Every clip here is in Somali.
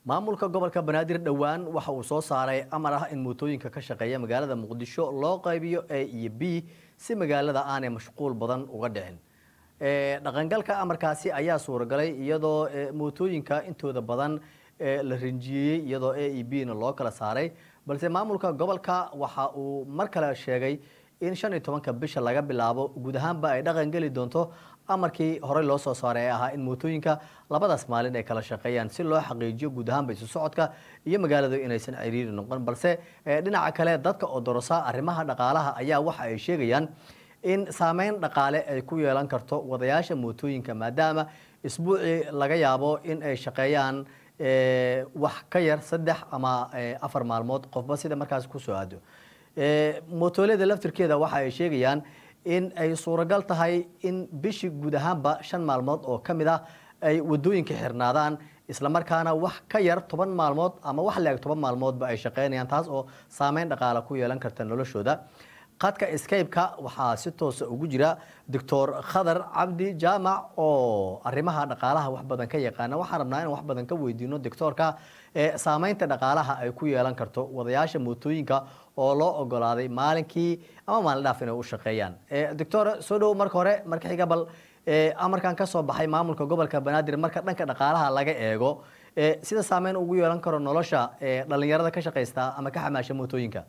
maamulka gobolka banaadir dhowaan waxa uu soo saaray amar ah in mootooyinka ka shaqeeya magaalada muqdisho loo qaybiyo a iyo b si magaalada aanay mashquul badan uga dhicin dhaqangalka amarkaasi ayaa suuragalay iyadoo mootooyinka intooda badan la rinjiyeyey iyadoo a e b na loo kala saaray balse maamulka gobolka waxa uu mar kale sheegay in shan iyo tobanka bisha laga bilaabo guud ahaanba ay dhaqan geli doonto amarkii horey loo soo saaray ee ahaa in mootooyinka labadaas maalin ay kala shaqeeyaan si loo xaqiijiyo guud ahaanba isu socodka iyo magaaladu inaysan ciriiri noqon balse dhinaca kale dadka odorosa arrimaha dhaqaalaha ayaa waxa ay sheegayaan in saameyn dhaqaale ay ku yeelan karto wadayaasha mootooyinka maadaama isbuucii laga yaabo in ay shaqeeyaan wax ka yar saddex ama afar maalmood qofba sida markaas kusoo aado mootooleeda laftirkeeda waxa ay sheegayaan in ay suuragal tahay in bishii guud ahaanba shan maalmood oo ka mid ah ay wadooyinka xirnaadaan islamarkaana wax ka yar toban maalmood ama wax leeg toban maalmoodba ay shaqeynayaan taas oo saameyn dhaqaale ku yeelan karta noloshooda qadka skype-ka waxaa si toosa ugu jira doctor khadar cabdi jaamac oo arrimaha dhaqaalaha wax badan ka yaqaana waxaan rabnaa in wax badan ka weydiino doctoorka ee saameynta dhaqaalaha ay ku yeelan karto wadayaasha mootooyinka oo loo ogolaaday maalinkii ama maalin dhaaf inay u shaqeeyaan doctor soo dhow marka hore marka xiga bal amarkan ka soo baxay maamulka gobolka banaadir marka dhanka dhaqaalaha laga eego sida saameyn ugu yeelan karo nolosha dhalinyarada ka shaqaysta ama ka xamaasha mootooyinka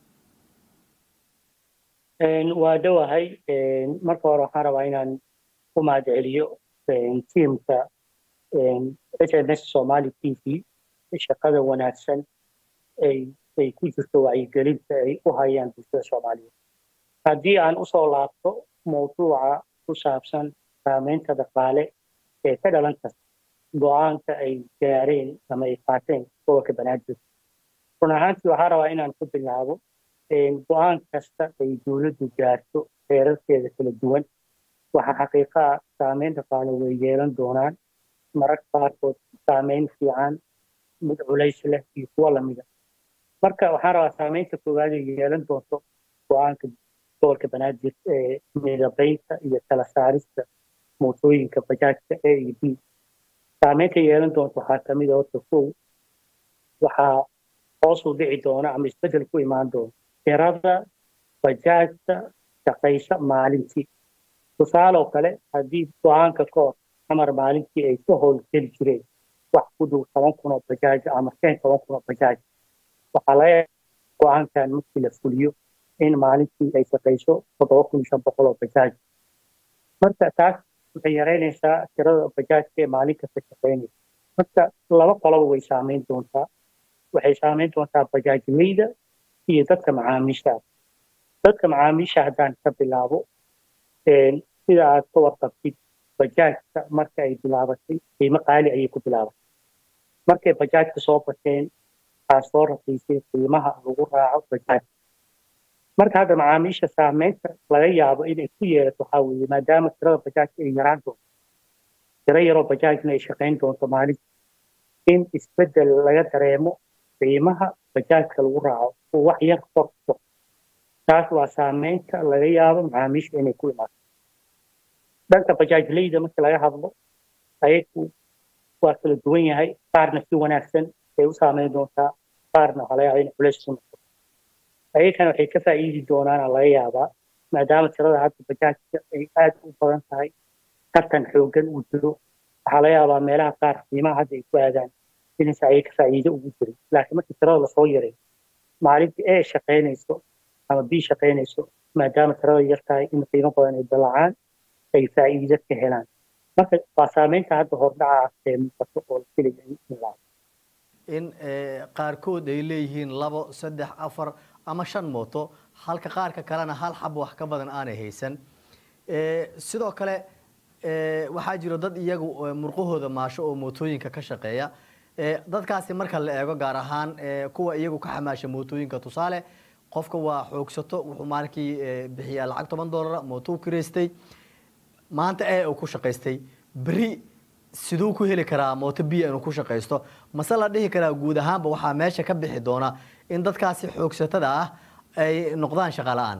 waa dhowahay marka hore waxaan rabaa inaan u mahad celiyo tiimka h m s somali t v shaqada wanaagsan ay ku jirto wacyigelinta ay u hayaan bulshada soomaaliyeed haddii aan usoo laabto mawduuca ku saabsan saameynta dhaqaale ee ka dhalan karta go-aanka ay gaareen ama ay qaateen gobolka banaadir run ahaantii waxaan rabaa inaan ku bilaabo go-aan kasta ay dowladdu gaarto heerarkeeda kala duwan waxaa xaqiiqaa saameyn dhaqaale way yeelan doonaan mararka qaarkood saameyn fiican mid culays leh iyo kuwo lamida marka waxaan rabaa saameynta koowaad ay yeelan doonto go-aanka gobolka banaadir ee midabaynta iyo kala saarista mootooyinka bajaajka a iyo b saameynta yeelan doonto waxaa kamid a horta kow waxaa hoos u dhici doona ama isbedel ku imaan doona tirada bajaajta shaqaysa maalintii tusaaloo kale haddii go-aanka ka hor amar maalintii ay ka howlgeli jireen wax ku dhow toban kun oo bajaaj ama shan toban kun oo bajaaj waxaa laga go-aankan markii la fuliyo in maalintii ay shaqayso toddoba kun iyo shan boqol oo bajaaj marka taas waxay yaraynaysaa tirada bajaajka ee maalin kasta shaqaynaysa marka laba qoloba way saameyn doontaa waxay saameyn doontaa bajaajleyda iyo dadka macaamiisha dadka macaamiisha haddaan ka bilaabo sida aad ka warqabtid bajaajka marka ay bilaabatay qiimo qaali ayay ku bilaabatay markay bajaajka soo bateen waxaa soo raqiisay qiimaha lagu raaco bajaajka marka hadda macaamiisha saameynta laga yaabo inay ku yeelato waxaa weeye maadaama tirada bajaajka ay yaraan doonto tiro yaroo bajaajna ay shaqayn doonto maalinta in isbedel laga dareemo qiimaha bajaajka lagu raaco oo wax yar korto taas waa saameynta laga yaabo macaamiisha inay ku imaato dhanka bajaajleyda marka laga hadlo ayagu waa kala duwan yahay qaarna si wanaagsan ay u saameyn doontaa qaarna waxaa laga yaaba in culays ku noqdo ayagana waxay ka faa'iidi doonaana laga yaabaa maadaama tirada hadda bajaajka ay aad u badan tahay tartan xooggan uu jiro waxaa laga yaabaa meelaha qaar qiimaha hadda ay ku aadaan inaysa ayay ka faa'iido ugu jirin laakiin markii tirada lasoo yaray maalintii ee shaqaynayso ama b shaqaynayso maadaama tirada yar tahay in qiimo badan ay dalacaan ay faa'iido ka helaan marka waa saameynta hadda hordhaca ee muuqato oo la filaya in la in qaarkood ay leeyihiin labo saddex afar ama shan mooto halka qaarka kalena hal xab wax ka badan aanay haysan sidoo kale waxaa jiro dad iyagu murqahooda maasho oo mootooyinka ka shaqeeya dadkaasi marka la eego gaar ahaan kuwa iyagu ka xamaasha mootooyinka tusaale qofka waa xoogsato wuxuu maalinkii bixiyaa lacag toban doolara mootou kireystay maanta ee uu ku shaqaystay beri siduu ku heli karaa mooto biya inuu ku shaqaysto mase la dhihi karaa guud ahaanba waxaa meesha ka bixi doona in dadkaasi xoogsatada ah ay noqdaan shaqa la-aan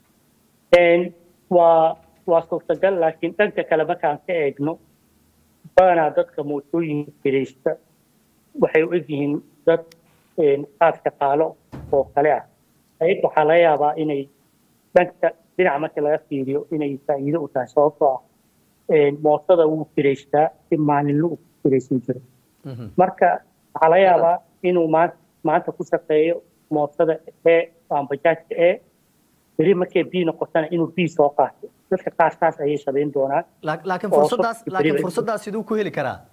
waa waa suurtagal laakiin dhanka kale markaan ka eegno badanaa dadka mootooyinka kiraysta waxay u egyihiin dad qaad shaqaalo oo kale ah ayag waxaa laga yaabaa inay dhanka dhinaca marka laga fiiriyo inay faa'iido u tahay sababtoo ah mootada wuu kiraystaa si maalinle u kiraysan jiro marka waxaa laga yaabaa inuu maanta ku shaqeeyo mootada e aan bajaajka e beri markay b noqotana inuu b soo qaato dadka qaar saas ayay samayn doonaan laakiin fursadaas laakiin fursadaas siduu ku heli karaa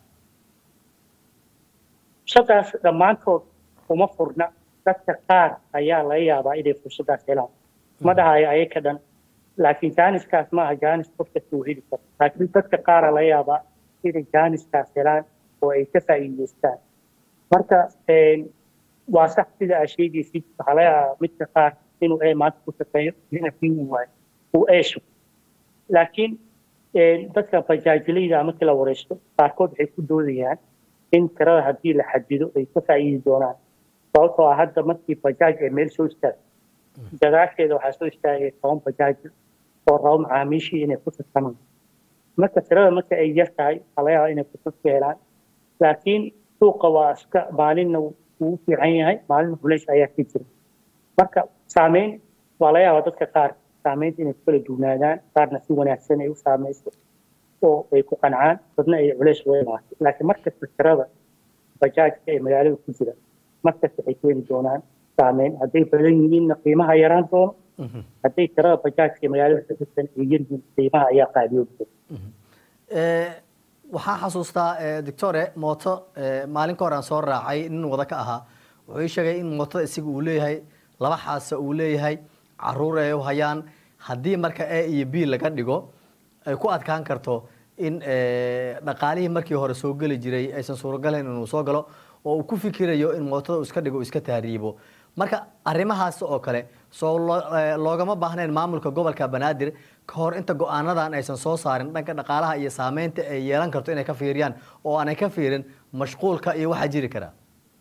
fursadaas dhammaantood uma furna dadka qaar ayaa laga yaabaa inay fursadaas helaan ma dhahayo ayaka dhan laakiin jaaniskaas maaha jaanis qof kasta uu heli karo laakiin dadka qaara laga yaabaa inay jaaniskaas helaan oo ay ka faa'iidaystaan marka waa sax sida aa sheegaysid waxaa laga yaabaa midka qaar inuu e maanta ku shaqeeyo dina kii uu waayo uu eesho laakiin dadka bajaajilayda markii la wareysto qaarkood waxay ku doodayaan in tirada haddii la xadido ay ka faa'iidi doonaan sababtoo ah hadda markii bajaaj ee meel soo istaagto gadaasheeda waxaa soo istaagay toban bajaaj oo rabo macaamiishii inay ku tartamaan marka tirada marka ay yar tahay waxaa laga yaabaa inay fursad ka helaan laakiin suuqa waa iska maalinna wuu fiican yahay maalinna culays ayaa ka jira marka saameyn waa laga yaabaa dadka qaar saameynta inay ku kala duwnaadaan qaarna si wanaagsan ay u saamayso oo ay ku qancaan dadna ay culays uga imaato laakiin markasta tirada bajaajka ee magaalada ku jira markasta waxay keeni doonaan saameyn hadday badan yihiinna qiimaha yaraan doono hadday tirada bajaajka ee magaalada ku jirtan ay yar yihiin qiimaha ayaa qaadiyoobi doona waxaan xasuustaa doctore mooto maalin ka hor aan soo raacay nin wada ka ahaa wuxuu ii sheegay in mootada isaga uu leeyahay laba xaasa uu leeyahay caruur ay u hayaan haddii marka a iyo b laga dhigo ay ku adkaan karto in dhaqaalihii markii hore soo geli jiray aysan suurogalayn inuu soo galo oo uu ku fikirayo in mootada uu iska dhigo iska tahriibo marka arrimahaas oo kale soo loogama baahnayn maamulka gobolka banaadir ka hor inta go-aanadan aysan soo saarin dhanka dhaqaalaha iyo saameynta ay yeelan karto inay ka fiiriyaan oo aanay ka fiirin mashquulka iyo waxaa jiri karaa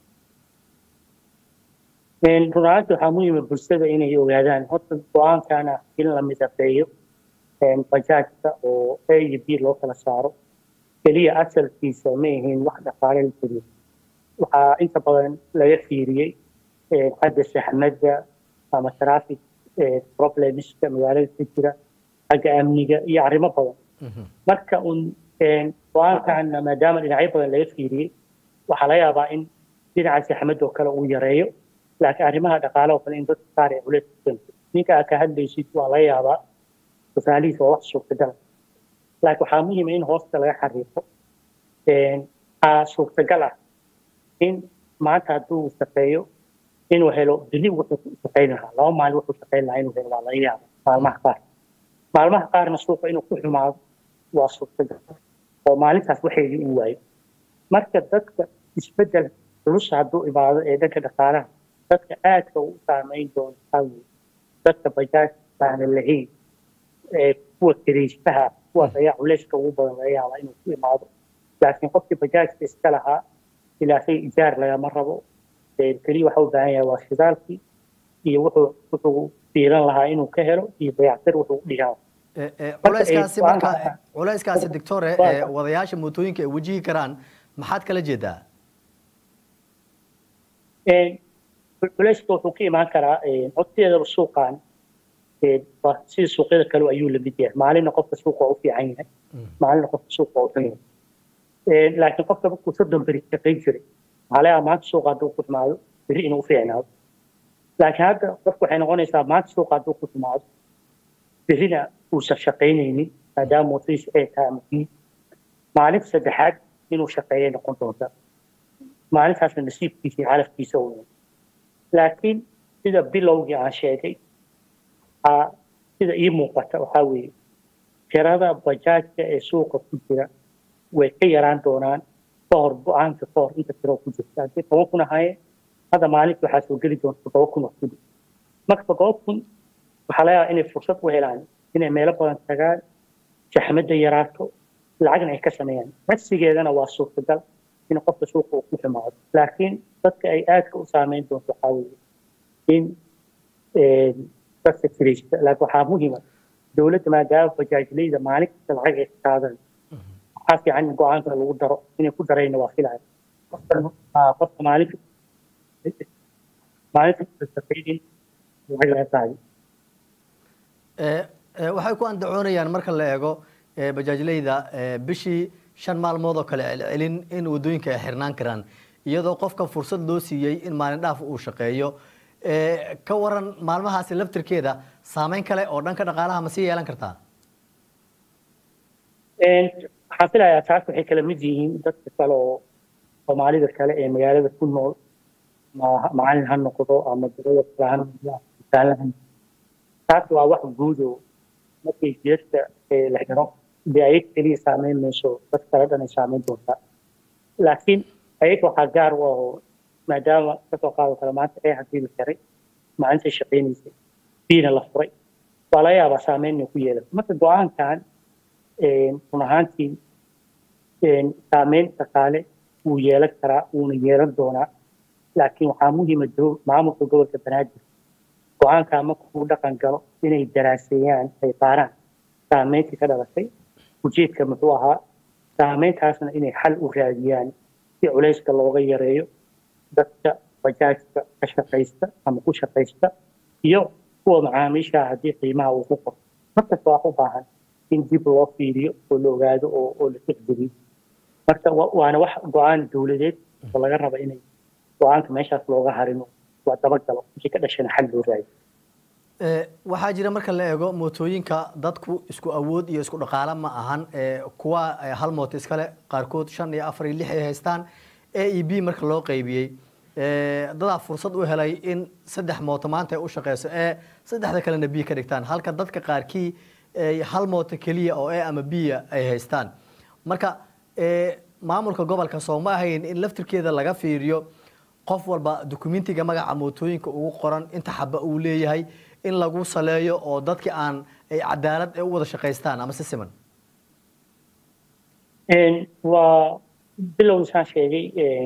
runaanti waxaa muhiima bulshada inay ogaadaan horta go-aankana in la midafeeyo bajaajka oo a iyo b loo kala saaro keliya asalkiisa ma ahayn wax dhaqaale la jiriyo waxaa inta badan laga fiiriyey xagga saxmadda ama traffic problemska magaalada ka jira xagga amniga iyo arrimo badan marka un go-aankana maadaama dhinacyo badan laga fiiriyey waxaa laga yaabaa in dhinaca saxmadda oo kale uu yareeyo laakiin arrimaha dhaqaale oo kale in dadka qaar ay culays ku keento ninka aad ka hadlaysid waa laga yaabaa tusaalihiis waa wax suurtagal laakiin waxaa muhiima in hoosta laga xariiqo aa suurtagal ah in maanta hadduu shaqeeyo inuu helo bili wuxuu ku shaqayn lahaa laba maalin wuxuu shaqayn lahaa inuu helo waa laga yaaba maalmaha qaar maalmaha qaarna suuqa inuu ku xumaado waa suurtagal oo maalintaas waxeedii uu waayo marka dadka isbeddel culus hadduu imaado ee dhanka dhaqaalaha dadka aadka u saameyn doona waxaa weeye dadka bajaaj baana lahayn ee kuwa kiraystaha kuwaas ayaa culayska ugu badan laga yaabaa inuu ku imaado laakiin qofkii bajaajka iska lahaa ilaasay ijaar lagama rabo keliya waxa u baahan yahay waa shidaalkii iyo wuxuu wuxuu fiilan lahaa inuu ka helo iyo dayactir wuxuu u dhigaa culayskaasi marka culayskaasi doctore wadayaasha mootooyinka ay wajihi karaan maxaad kala jeedaa culayska wuxuu ka imaan karaa codteedaba suuqan sida suuqyada kale ayuu lamid yahay maalinna qofka suuqa waa u fiican yahay maalinna qofka suuqa waa u xun yahay laakiin qofka markuu soddon beri shaqayn jiray waxaa laga maanta suuqa hadduu ku xumaado beri inuu u fiicnaado laakiin hadda qofku waxay noqonaysaa maanta suuqa hadduu ku xumaado berina uusan shaqaynaynin maadaama mootadiisa ay tahay ama kii maalinta saddexaad inuu shaqeeyay noqon doonta maalintaasna nasiibkiisa iyo calafkiisa uu laakiin sida bilowgii aan sheegay sida ii muuqata waxaa weeye tirada bajaajka ee suuqa ku jira way ka yaraan doonaan ka hor go-aanka ka hor inta tiro ku jirta haddii toban kun ahaayeen hadda maalinta waxaa soo geli doonta toddoba kun oo kuli marka toddoba kun waxaa laga yaabaa inay fursad u helaan inay meelo badan tagaan jaxmadda yaraato lacagna ay ka sameeyaan cagsigeedana waa suurtagal in qofka suuqa uu ku xumaado laakiin dadka ay aadka u saameyn doonto waxaa weeye in dadka kiraysta laakiin waxaa muhiima dowladda maadaama bajaajleyda maalin kasta lacag ay ka qaadan waxaa fiican in go-aanka lagu daro inay ku darayna waa filaya qofka maalinta maalinta shaqaynin waxay laga tahay waxay ku andacoonayaan marka la eego bajaajleyda bishii shan maalmood oo kale celcelin in wadooyinka ay xirnaan karaan iyadoo qofka fursad loo siiyey in maalin dhaaf uu shaqeeyo ka waran maalmahaasi laftirkeeda saameyn kale oo dhanka dhaqaalaha ma sii yeelan kartaa waxaan filayaa taas waxay kala mid yihiin dadka kale oo soomaalida kale ee magaalada ku nool macalin ha noqdo ama dalada kale ha noqdo taas waa wax guud oo markay jeedka la xiro dee ayag keliya saameyn mayso dad kale dhan ay saameyn doontaa laakiin ayaga waxaa gaar u ah oo maadaama kasoo qaado kale maanta ee haddii la xiray maalinta shaqaynaysay biina la furay waa laga yaabaa saameyn inay ku yeelato marka go-aankan run ahaantii saameyn dhaqaale wuu yeelan karaa wuuna yeelan doonaa laakiin waxaa muhiima maamulka gobolka banaadir go-aankaa markuu dhaqan galo inay daraaseeyaan ay qaaraan saameyntii ka dhalatay ujeedka muxuu ahaa saameyntaasna inay xal u raadiyaan si culayska looga yareeyo dadka bajaajka ka shaqaysta ama ku shaqaysta iyo kuwa macaamiisha haddii qiimaha uu ku qoro markasta waa u baahan in dib loo fiiriyo oo la ogaado oo oo la tixgeliyo marka waana wax go-aan dowladeed oo laga raba inay go-aanka meeshaas looga harino waa dabagalo wixii ka dhashana xal loo raadiyo waxaa jira marka la eego mootooyinka dadku isku awood iyo isku dhaqaale ma ahan kuwa hal mooto iskale qaarkood shan iyo afar iyo lix ay haystaan a e b marka loo qaybiyey dadaa fursad u helay in saddex mooto maanta ay u shaqeyso ee saddexda kalena b ka dhigtaan halka dadka qaarkii hal mooto keliya oo e ama b ay haystaan marka maamulka gobolka soo ma ahayn in laftirkeeda laga fiiriyo qof walba dukumentiga magaca mootooyinka ugu qoran inta xaba uu leeyahay in lagu saleeyo oo dadki aan ay cadaalad u wada shaqaystaan ama si siman waa bilow isaan sheegay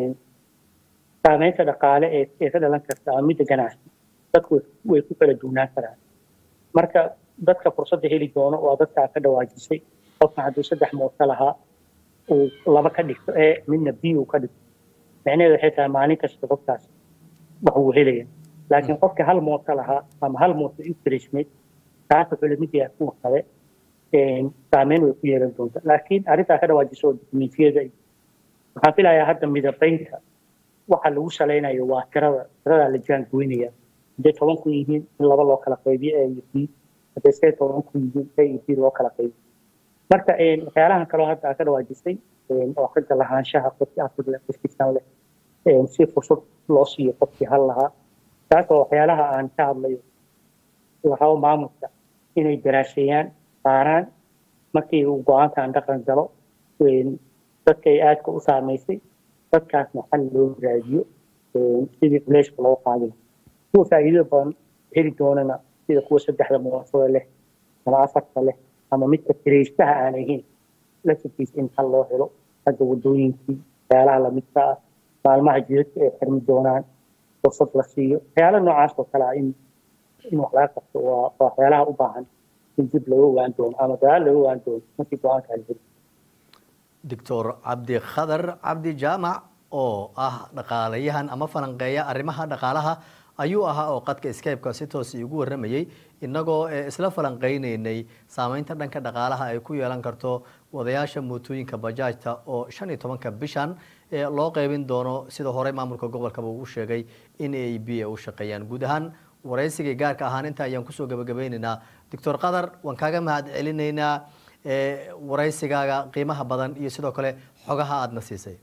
saameynta dhaqaale ee ee ka dhalan karta ama midda ganacsi dadku way ku kala duwnaan karaan marka dadka fursadda heli doono waa dadkaa ka dhawaajisay qofka hadduu saddex mooto lahaa uu laba ka dhigto ee midna b uu ka dhigto micnaheedu waxay tahay maalin kasta qofkaas wax uu helaya laakiin qofka hal mooto lahaa ama hal mooto intrasmid taas wuxuu lamid yahay kuwa kale saameyn way ku yeelan doonta laakiin arrintaa ka dhawaajiso oo dukumentiyada waxaan filayaa hadda midabaynta waxa lagu salaynayo waa tirada tiradaa la jaangoynaya hadday toban kun yihiin in laba loo kala qaybiyo a iyo b hadday see toban kun yihiin a iyo b loo kala qaybiyo marka waxyaalahan kaloo hadda aa ka dhawaajisay oo xagga lahaanshaha qofkii afurle qofkiisan leh si fursad loo siiyo qofkii hal lahaa taas oo waxyaalaha aan ka hadlayo waxaa maamulka inay daraaseeyaan qaaraan markii uu go-aankan dhaqan galo dadkay aadka u saamaysay dadkaasna xal loo raadiyo sidii culeyska loo qaadin kuwa faa'iido badan heli doonana sida kuwa saddexda muwaafada leh ama afarta leh ama midka kiraystaha aan ahayn laftirkiisa in xal loo helo hadda wadooyinkii waxyaalaha lamidka ah maalmaha jidadka ay xirmi doonaan fursad la siiyo waxyaala noocaas oo kale ah in in wax laga qabto waa waxyaalaha u baahan in dib laga ogaan doono ama dadaal laga ogaan doono markii go-aanka la heli doctor cabdi khadar cabdi jaamac oo ah dhaqaalayahan ama falanqeeya arrimaha dhaqaalaha ayuu ahaa oo qadka skypeka si toos igu waramayey inagoo isla falanqeyneynay saameynta dhanka dhaqaalaha ay ku yeelan karto wadayaasha mootooyinka bajaajta oo shan iyo tobanka bishan loo qeybin doono sida horey maamulka gobolkaba uu sheegay in a b ay u shaqeeyaan guud ahaan waraysigii gaarka ahaan inta ayaan kusoo gabagabeyneynaa doctor qadar waan kaaga mahad celinaynaa waraysigaaga qiimaha badan iyo sidoo kale xogaha aadna siisay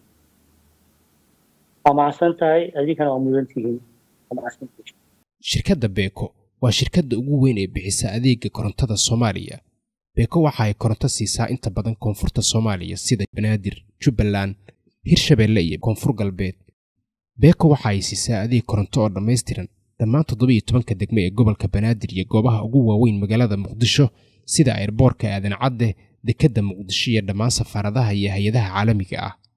waa mahadsan tahay adinkana waa mudan tihiin shirkadda beeko waa shirkadda ugu weyn ee bixisa adeega korontada soomaaliya beeko waxa ay koronto siisaa inta badan koonfurta soomaaliya sida banaadir jubbaland hirshabeelle iyo koonfur galbeed beeko waxa ay siisaa adeeg koronto oo dhammaystiran dhammaan toddobiiyo tobanka degmo ee gobolka banaadir iyo goobaha ugu waaweyn magaalada muqdisho sida airboorka aadan cadde dekedda muqdisho iyo dhammaan safaaradaha iyo hay-adaha caalamiga ah